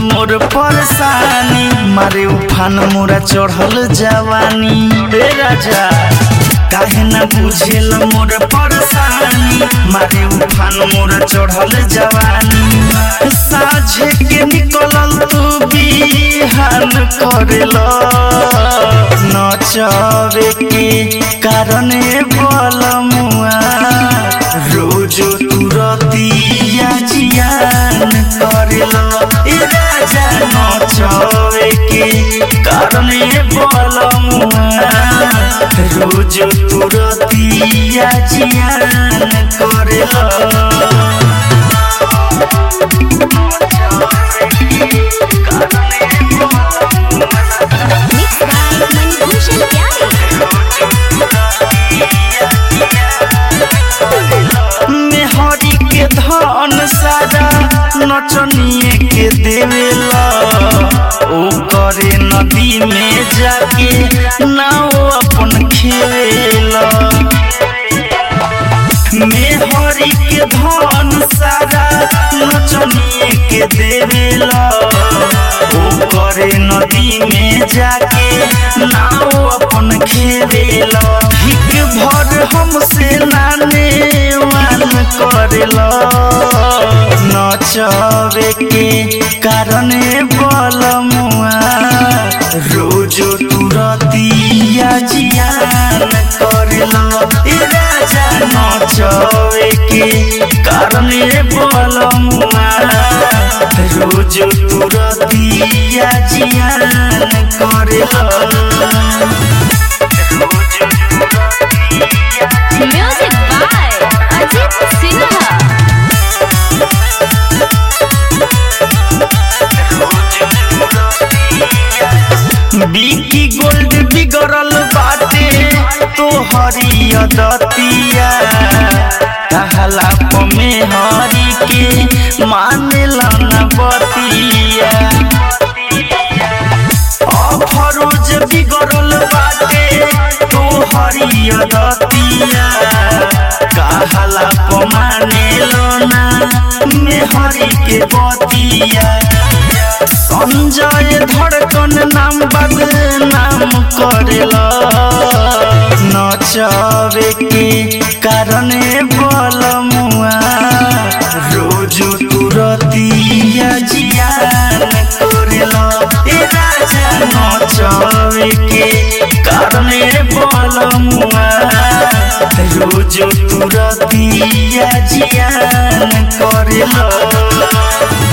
मोर परेशानी मारे उफान मोरा चढ़ल जवानी हे राजा काहे ना बुझेल मोर परेशानी मारे उफान मोरा चढ़ल जवानी साझे के निकलल तू बिहान करेल नचवे के कारणे बल मुआ रोज तुरतिया जियान करेल ए राजा नचवे के कारणे बल मुआ रोज तुरतिया जियान करेल Mixed by Manibhushan Pyare. मेहरी के धन सारा नचनिए के देवेला ओ करे नदी में जाके नाव अपन खेवेला मेहरी के धन सारा नचनिए के देवेला ओ करे नदी में जाके नाव अपन खेवेला हिक भर हमसे नाने वान करेला नचवे के कारणे बल मुआ रोज तुरतिया जियान करेला ए राजा नचवे के कारणे बल मुआ रोज तुरतिया जियान करेला Music by Ajit Sinha. बिकी गोल्ड बिगड़ल बाटे तो हरिय दतिया कहला पमे हरि के मानेला न बतिया अफरोज बिगड़ल बाटे तो हरिय दतिया कहला पमानेलो ना मेहरी के बतिया संजय धड़कन नाम बदनाम करेला नचवे के कारणे बल मुआ रोज तुरतिया जियान करेला ए राजा नचवे के कारणे बल मुआ रोज तुरतिया जियान करेला